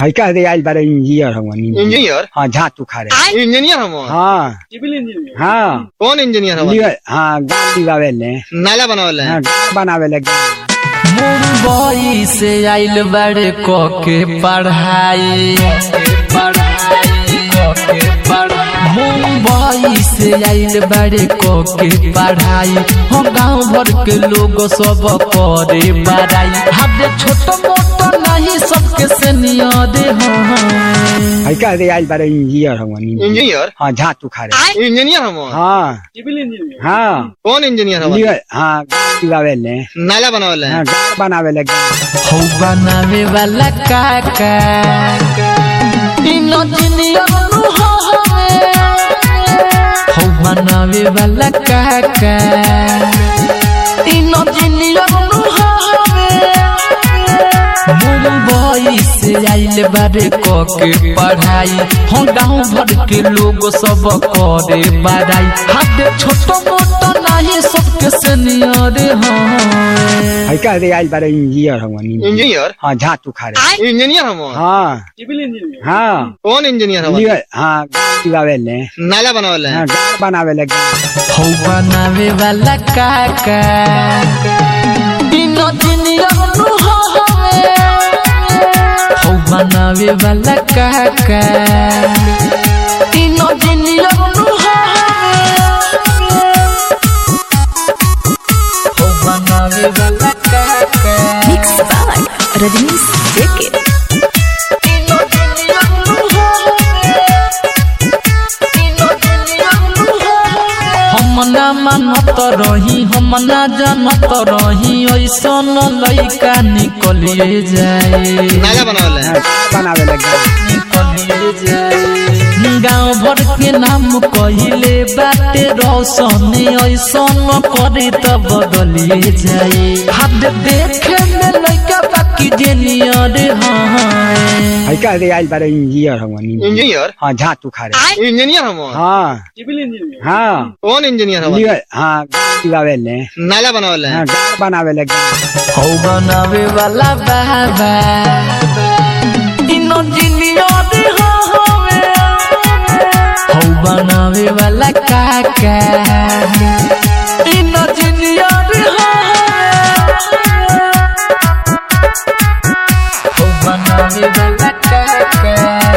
है कह दे आइल बारे इंजीनियर हम इंजीनियर हाँ झात उखाड़े इंजीनियर हम हाँ सिविल इंजीनियर हाँ कौन इंजीनियर हम लियो- हाँ गाड़ लिवावे ले नाला बनावल हाँ गाड़ बनावे ले गाड़। मुंबई से आइल बड़े को के पढ़ाई मुंबई से आइल बड़े को के पढ़ाई हम गांव भर के लोग सब करे बड़ाई हमारे छोट मोट नहीं सबके सीनियर हैं है कह दे आइल बारे इंजीनियर हम इंजीनियर हाँ झात उखाड़े इंजीनियर हम हाँ सिविल इंजीनियर हाँ कौन इंजीनियर हम लियो- हाँ गाड़ लिवावे ले नाला बनावल हाँ गाड़ बनावे ले गाड़। हौ बनावे वाला काका इनो जिनियर नु हवे हौ बनावे वाला काका इनो जिनियर नु हवे मुंबई से आइल बारे क के पढ़ाई हम गाँव भर के लोग सब करे बड़ाई हाथ छोट मोट नहीं सबके सीनियर हैं है कह दे आइल बारे इंजीनियर हम इंजीनियर हाँ झात उखाड़े इंजीनियर हम हाँ सिविल इंजीनियर हाँ कौन इंजीनियर हम लियो- हाँ गाड़ लिवावे ले नाला बनावल हाँ गाड़ बनावे ले गाड़। हौ बनावे वाला काका इनो जिनियर नु हवे हौ बनावे वाला काका इनो जिनियर नु हवे हौ बनावे वाला काका Mix by Rajnish JK. इनो जिनियर नु हवे इनो जिनियर नु हवे हम ना मानत रही हम ना जानत रही ऐसन लइका निकलिए जाए नाला बनावल हाँ गाड़ बनावे ले गाड़। निकलिए जाए गाँव भर के नाम कहिले बाटे रोशन ऐसन करे त बदलिए जाए हाथ देखे में लइका बाकी जेनियर हाँ है कह दे आइल बारे इंजीनियर हम इंजीनियर हाँ झात उखाड़े इंजीनियर हम हाँ सिविल इंजीनियर हाँ कौन इंजीनियर हम लियो- हाँ गाड़ लिवावे ले नाला बनावल हाँ गाड़ बनावे ले गाड़। हौ बनावे वाला बाबा इनो जिनियर हवे हौ बनावे वाला काका इनो जिनियर हवे हौ बनावे वाला काका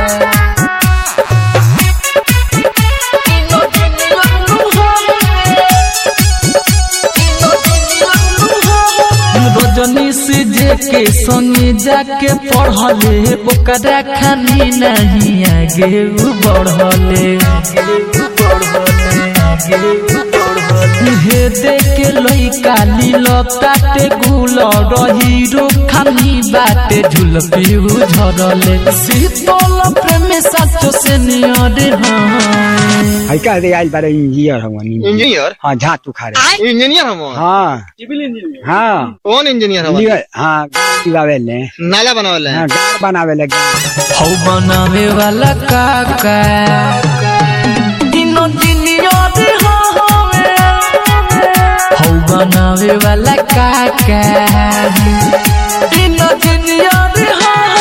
इनो जिनियर हवे रजनी से जे के संगे जाके पढ़ले ओकरा खानी नहीं आगे उ बढ़ले हे देखे लइका लीलताटे गुल हीरो खानी बाटे झुलपी झरले शीतल प्रेम साचो से नियर हाँ है कह दे आइल बारे इंजीनियर हम इंजीनियर हाँ झात उखाड़े इंजीनियर हम हाँ सिविल इंजीनियर हाँ कौन इंजीनियर हम लियो- हाँ गाड़ लिवावे ले नाला बनावल हाँ गाड़ बनावे ले गाड़। हौ बनावे वाला काका इनो जिनियर हवे हौ बनावे वाला काका इनो जिनियर हवे